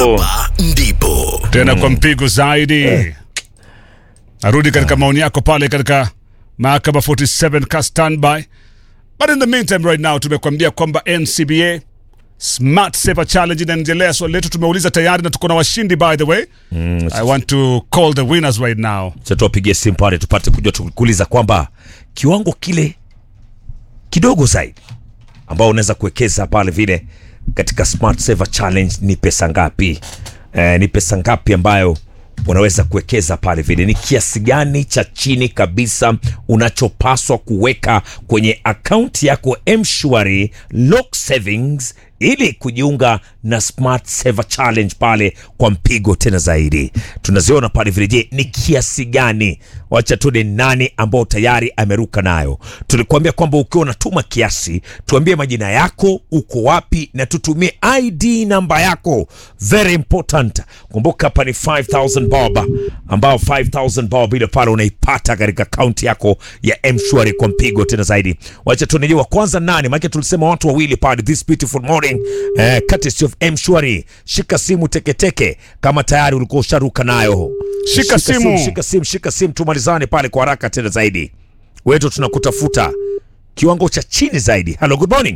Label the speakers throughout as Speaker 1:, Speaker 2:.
Speaker 1: hapa ndipo
Speaker 2: tena kwa mpigo zaidi arudi katika maoni yako pale katika mahakama 47 ka standby but in the meantime right now tumekuambia kwamba ncba smart saver challenge inaendelea swali letu tumeuliza tayari na tuko na washindi by the way i want to call the winners right now
Speaker 3: Sasa tuwapigie simu pale tupate kujua tukuuliza kwamba kiwango kile kidogo zaidi ambao unaweza kuwekeza pale vile katika Smart Saver Challenge ni pesa ngapi? Eh, ni pesa ngapi ambayo unaweza kuwekeza pale vile? Ni kiasi gani cha chini kabisa unachopaswa kuweka kwenye akaunti yako M-Shwari Lock Savings ili kujiunga na Smart Saver Challenge pale kwa mpigo tena zaidi. Tunaziona pale vile, je, ni kiasi gani? Wacha tuone nani ambao tayari ameruka nayo. Tulikuambia kwamba ukiwa unatuma kiasi, tuambie majina yako, uko wapi, na tutumie ID namba yako, very important. Kumbuka hapa ni 5000 bob, ambao 5000 bob ile pale unaipata katika akaunti yako ya M-Shwari kwa mpigo tena zaidi. Wacha tuone wa kwanza nani, maana tulisema watu wawili pale this beautiful morning eh, courtesy of M-Shwari. Shika simu teketeke kama tayari ulikuwa usharuka nayo.
Speaker 2: Shika simu.
Speaker 3: shika simu, shika simu, tumalizane pale kwa haraka tena zaidi. Wetu tunakutafuta kiwango cha chini zaidi. Hello, good morning.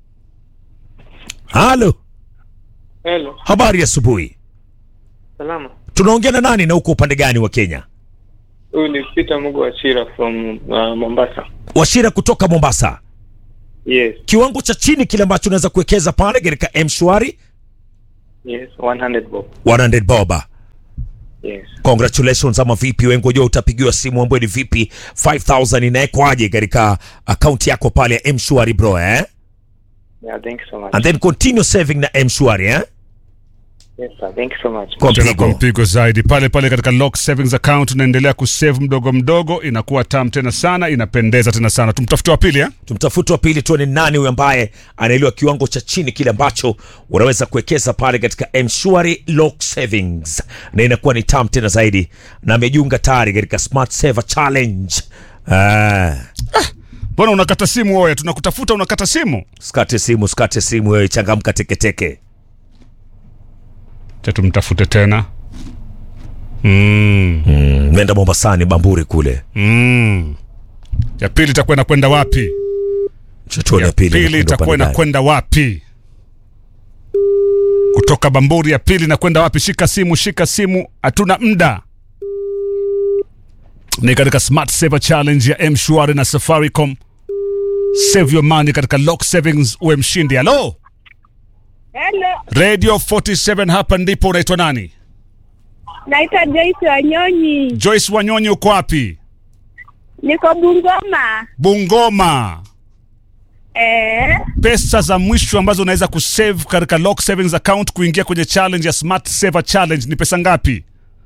Speaker 3: Halo,
Speaker 4: Hello,
Speaker 3: habari ya asubuhi.
Speaker 4: salama.
Speaker 3: Tunaongea na nani na uko upande gani wa Kenya?
Speaker 4: Huyu ni Peter Mugo Achira from uh, Mombasa.
Speaker 3: Washira kutoka Mombasa.
Speaker 4: Yes,
Speaker 3: Kiwango cha chini kile ambacho unaweza kuwekeza pale katika M-Shwari
Speaker 4: yes, 100 bob.
Speaker 3: 100 boba.
Speaker 4: Yes.
Speaker 3: Congratulations ama vipi? Wewe ngoja utapigiwa simu ambayo ni vipi? 5000 inawekwaje katika akaunti yako pale ya M-Shwari bro eh?
Speaker 4: Yeah, thank you so much.
Speaker 3: And then continue saving na M-Shwari eh?
Speaker 4: Yes, sir. Thank you so much.
Speaker 3: Kwa
Speaker 2: tena kwa
Speaker 3: mpigo.
Speaker 2: mpigo zaidi pale pale katika lock savings account unaendelea kusave mdogo mdogo inakuwa tam tena sana inapendeza tena sana tumtafute wa pili eh?
Speaker 3: Tumtafute wa pili tuone nani huyu ambaye anaelewa kiwango cha chini kile ambacho unaweza kuwekeza pale katika M-Shwari Lock Savings, na inakuwa ni tam tena zaidi, na amejiunga tayari katika Smart Saver Challenge. Ah,
Speaker 2: mbona unakata simu oya tunakutafuta unakata simu
Speaker 3: skate simu, skate simu wewe, changamka teketeke.
Speaker 2: cha tumtafute tena mm.
Speaker 3: Mm, nenda Mombasani Bamburi kule.
Speaker 2: Mm. ya pili itakuwa inakwenda wapi
Speaker 3: Chatuone
Speaker 2: ya
Speaker 3: pili.
Speaker 2: pili
Speaker 3: inakwenda
Speaker 2: itakuwa
Speaker 3: upande gani.
Speaker 2: inakwenda wapi kutoka bamburi ya pili inakwenda wapi shika simu shika simu hatuna mda ni katika smart saver challenge ya mshwari na safaricom save your money katika lock savings uwe mshindi halo
Speaker 5: Hello,
Speaker 2: radio 47 hapa ndipo unaitwa nani
Speaker 5: naitwa Joyce Wanyonyi,
Speaker 2: joyce wanyonyi uko wapi
Speaker 5: niko Bungoma.
Speaker 2: bungoma
Speaker 5: Eh,
Speaker 2: pesa za mwisho ambazo unaweza kusave katika lock savings account kuingia kwenye challenge ya smart saver challenge ni pesa ngapi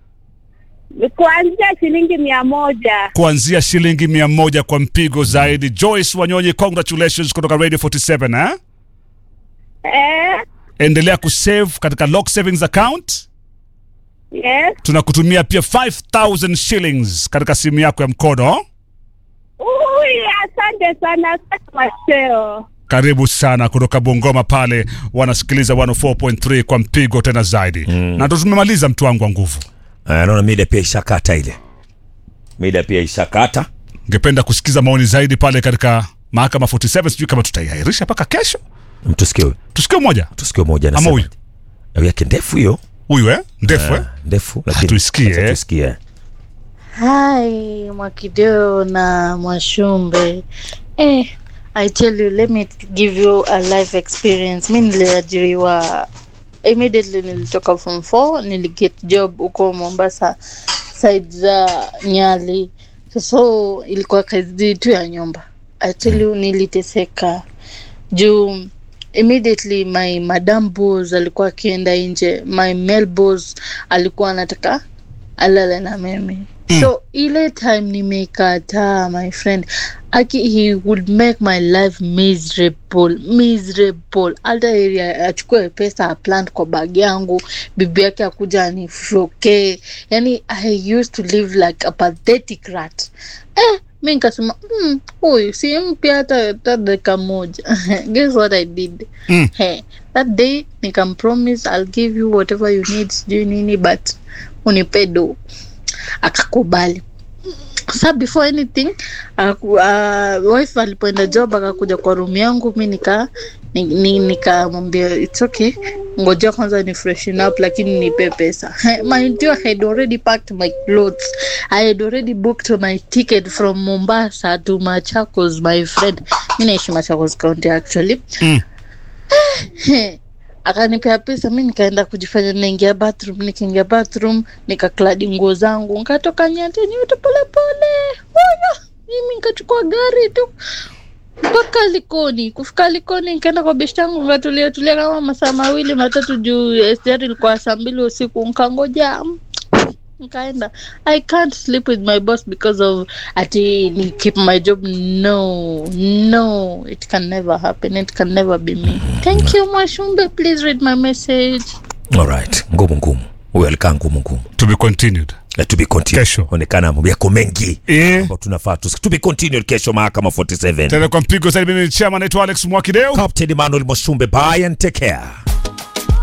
Speaker 5: kuanzia shilingi mia moja.
Speaker 2: kuanzia shilingi mia moja kwa mpigo zaidi joyce wanyonyi congratulations kutoka radio 47 eh?
Speaker 5: Eh,
Speaker 2: endelea kusave katika lock savings account
Speaker 5: yes.
Speaker 2: tunakutumia pia 5000 shillings katika simu yako ya mkono
Speaker 5: Ui, asante sana, asante Macheo.
Speaker 2: karibu sana kutoka bungoma pale wanasikiliza 104.3 kwa mpigo tena zaidi mm. na ndo tumemaliza mtu wangu wa nguvu
Speaker 3: Ah, naona mida pia ishakata ile. Mida pia ishakata.
Speaker 2: ngependa kusikiza maoni zaidi pale katika mahakama 47 sijui kama tutaiahirisha mpaka kesho
Speaker 3: Mtusikie.
Speaker 2: tusikie moja
Speaker 3: Tusikie moja
Speaker 2: ama
Speaker 3: anasema.
Speaker 2: huyu
Speaker 3: Au yake ndefu hiyo.
Speaker 2: huyu eh? ndefu eh?
Speaker 3: Ndefu lakini
Speaker 2: tuisikie,
Speaker 3: acha
Speaker 2: eh.
Speaker 3: Tusikie.
Speaker 6: Hi, Mwakideo na Mwashumbe. Eh, I tell you, let me give you a life experience. Mi niliajiriwa immediately nilitoka form 4 niliget job huko Mombasa side za Nyali. So ilikuwa kazi tu ya nyumba. I tell you, niliteseka juu immediately my madam boss alikuwa akienda nje, my male boss alikuwa anataka alale na mimi so ile time nimekataa my friend aki he would make my life miserable miserable hata ili achukue pesa aplant kwa bag yangu bibi yake akuja anifokee yani i used to live like a pathetic rat eh, mi nikasema "Mm, huyu si mpya hata hata dakika moja guess what i did
Speaker 2: Mm.
Speaker 6: hey, that day nikampromise i'll give you whatever you need sijui nini but unipe do akakubali sa before anything aku, uh, wife alipoenda job akakuja kwa room yangu mi nika ni- ni- nikamwambia its okay ngojea kwanza ni freshen up lakini nipe pesa mind you, I had already packed my clothes I had already booked my ticket from Mombasa to Machakos my friend mi naishi Machakos county actually
Speaker 2: Mm.
Speaker 6: He, akanipea pesa mi nikaenda kujifanya naingia bathroom nikiingia bathroom nikakladi nguo zangu nkatoka nyateni yote polepole huyo mimi nikachukua gari tu mpaka likoni kufika likoni nikaenda kwa beshti yangu nkatulia tulia kama masaa mawili matatu juu SGR ilikuwa saa mbili usiku nkangoja nkaenda i can't sleep with my boss because of ati ni keep my job no no it can never happen it can never be me thank you mwashumbe please read my message
Speaker 3: alright ngumu ngumu huyo alikaa ngumu ngumu
Speaker 2: to be continued
Speaker 3: Eh, to be continued.
Speaker 2: Kesho.
Speaker 3: onekana mambo yako mengi
Speaker 2: eh
Speaker 3: ambao tunafaa tus- to be continued kesho mahakama 47
Speaker 2: tena kwa mpigo zaidi mimi ni chama naitwa alex mwakideo
Speaker 3: captain emmanuel moshumbe bye and take care